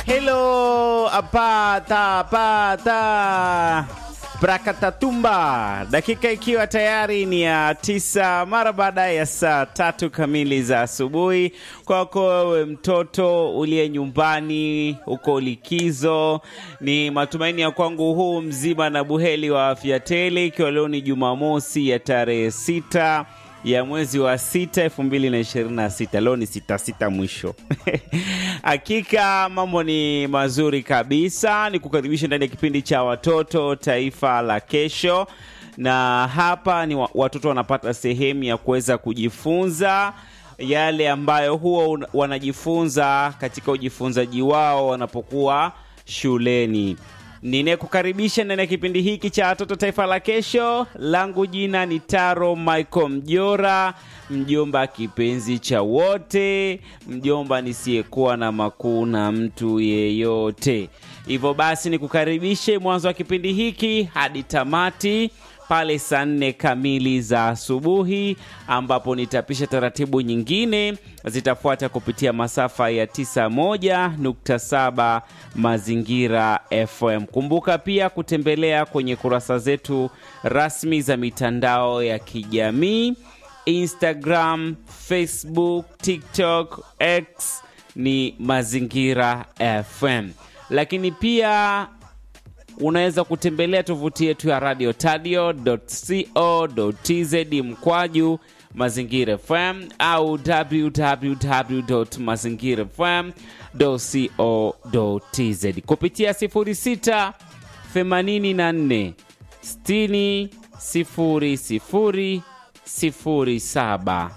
Hello, apata pata Prakatatumba, dakika ikiwa tayari ni ya tisa mara baada ya saa tatu kamili za asubuhi. Kwako wewe mtoto uliye nyumbani, uko likizo, ni matumaini ya kwangu huu mzima na buheli wa afya tele, ikiwa leo ni Jumamosi ya tarehe sita ya mwezi wa sita elfu mbili na ishirini na sita leo ni sita sita mwisho hakika mambo ni mazuri kabisa ni kukaribisha ndani ya kipindi cha watoto taifa la kesho na hapa ni wa- watoto wanapata sehemu ya kuweza kujifunza yale ambayo huwa un- wanajifunza katika ujifunzaji wao wanapokuwa shuleni ninayekukaribisha ndani ya kipindi hiki cha watoto taifa la kesho langu jina ni taro michael mjora mjomba kipenzi cha wote mjomba nisiyekuwa na makuu na mtu yeyote hivyo basi nikukaribishe mwanzo wa kipindi hiki hadi tamati pale saa nne kamili za asubuhi ambapo nitapisha taratibu nyingine zitafuata kupitia masafa ya 91.7 mazingira fm kumbuka pia kutembelea kwenye kurasa zetu rasmi za mitandao ya kijamii instagram facebook tiktok x ni mazingira fm lakini pia unaweza kutembelea tovuti yetu ya radio tadio co tz mkwaju mazingira fm au www mazingira fm co tz kupitia 06 84 60 00 07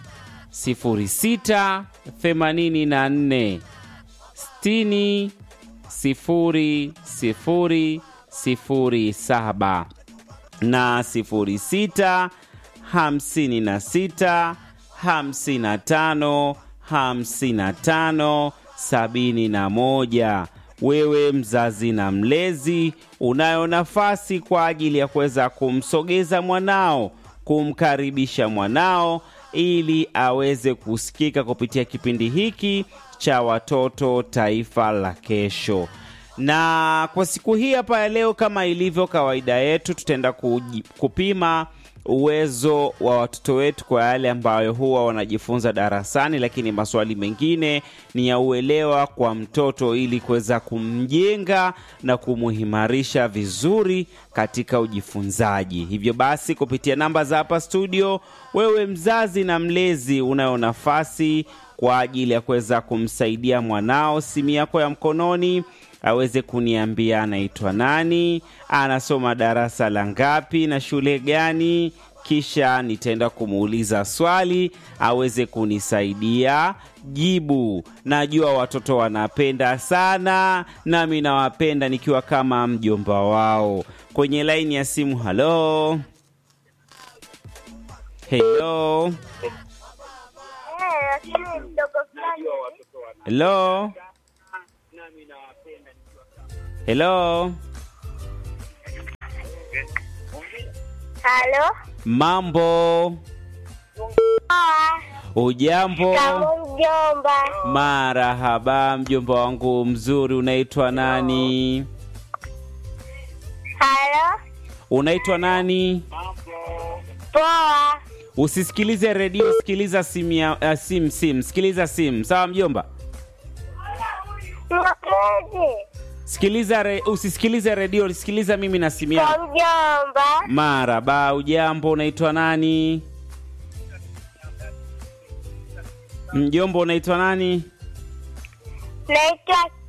06 84 60 sifuri sifuri sifuri saba na sifuri sita hamsini na sita hamsini na tano hamsini na tano sabini na moja wewe mzazi na mlezi unayo nafasi kwa ajili ya kuweza kumsogeza mwanao kumkaribisha mwanao ili aweze kusikika kupitia kipindi hiki cha watoto taifa la kesho na kwa siku hii hapa ya leo kama ilivyo kawaida yetu tutaenda kuji- kupima uwezo wa watoto wetu kwa yale ambayo huwa wanajifunza darasani lakini maswali mengine ni ya uelewa kwa mtoto ili kuweza kumjenga na kumuhimarisha vizuri katika ujifunzaji hivyo basi kupitia namba za hapa studio wewe mzazi na mlezi unayo nafasi kwa ajili ya kuweza kumsaidia mwanao simu yako ya mkononi aweze kuniambia anaitwa nani anasoma darasa la ngapi na shule gani kisha nitaenda kumuuliza swali aweze kunisaidia jibu najua watoto wanapenda sana nami nawapenda nikiwa kama mjomba wao kwenye laini ya simu halo helo helo helo Halo. mambo Poa. ujambo Kama mjomba. marahaba mjomba wangu mzuri unaitwa nani Halo. unaitwa nani Poa. usisikilize redio sikiliza simu ya uh, sim sim sikiliza simu sawa mjomba Mpenzi. sikiliza re, usisikilize redio sikiliza mimi na simu yangu Kwa mjomba. maraba ujambo unaitwa nani mjomba unaitwa nani Naitwa